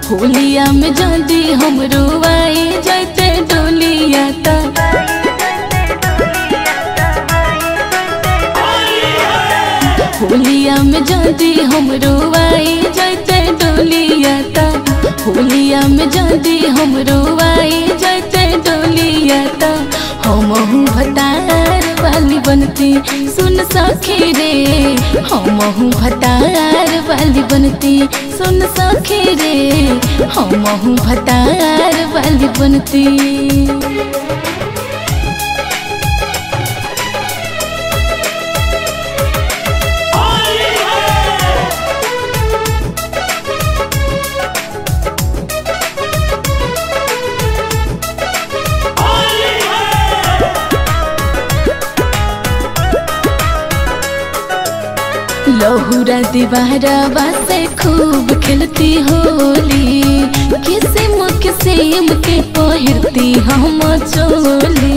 होलिया में जल्दी हम रुआई जैते डोलिया त होलिया में जल्दी हम रुआई जैते डोलिया त होलिया में जल्दी हम रुआई जैते डोलिया त हम भतार वाली बनती सुन सखी रे हम भतार वाली बनती सुन सखी रे हम भतार वाली बनती लहुरा दीवारा बासे खूब खेलती होली किसिम किसिम के पहिरती हम चोली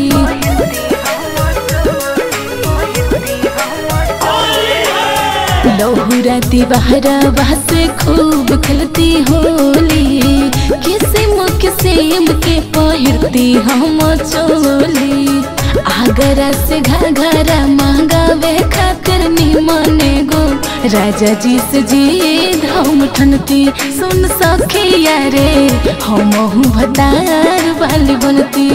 लहुरा दीवारा बासे खूब खेलती होली किसिम किसिम के पहिरती हम चोली आगरा से घाघरा मांगावे खातिर निमने गो राजा जी से जीद हम ठनती सुन सखिया रे हम भतार वाली बनती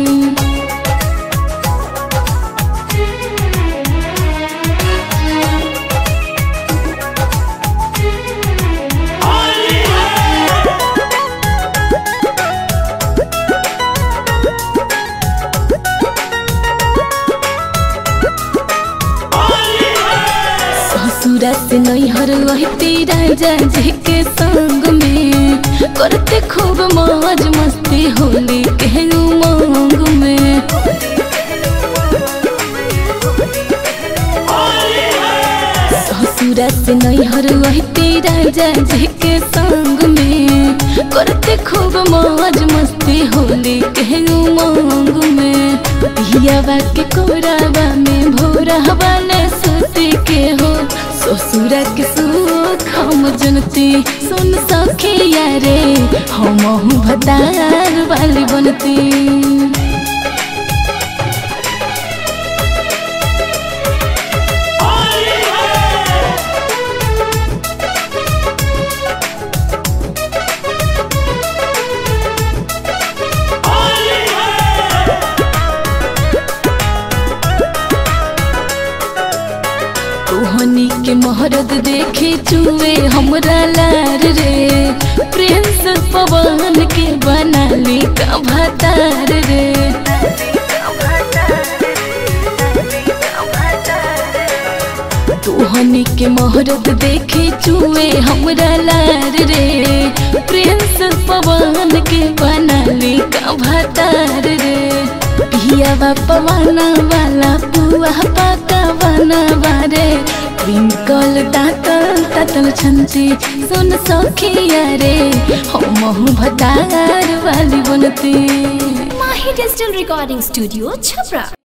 ससुरा से नैहर रहती राजा जी के संग में करते खूब मौज मस्ती होली के उमंग में ससुरा से नैहर रहती राजा जी के संग में करते खूब मौज मस्ती होली के उमंग में पियावा के कोरावा में भोरावा ने सुती के हो ससुरा के सुख हम जनती सुन सखिया रे हम भतार वाली बनती तोहनी के मोहरत देखे चुए हमरा लार रे प्रिंस पवन के बना ली का भतार रे तोहनी के मोहरत देखे चुए हमरा लार रे प्रिंस पवन के बना ली का भतार रे पियावा पवाना वाला पुआ पाका बना बारे ट्विंकल तातल तातल छंची सुन सखिया रे हम भतार वाली बनती माही डिजिटल रिकॉर्डिंग स्टूडियो छपरा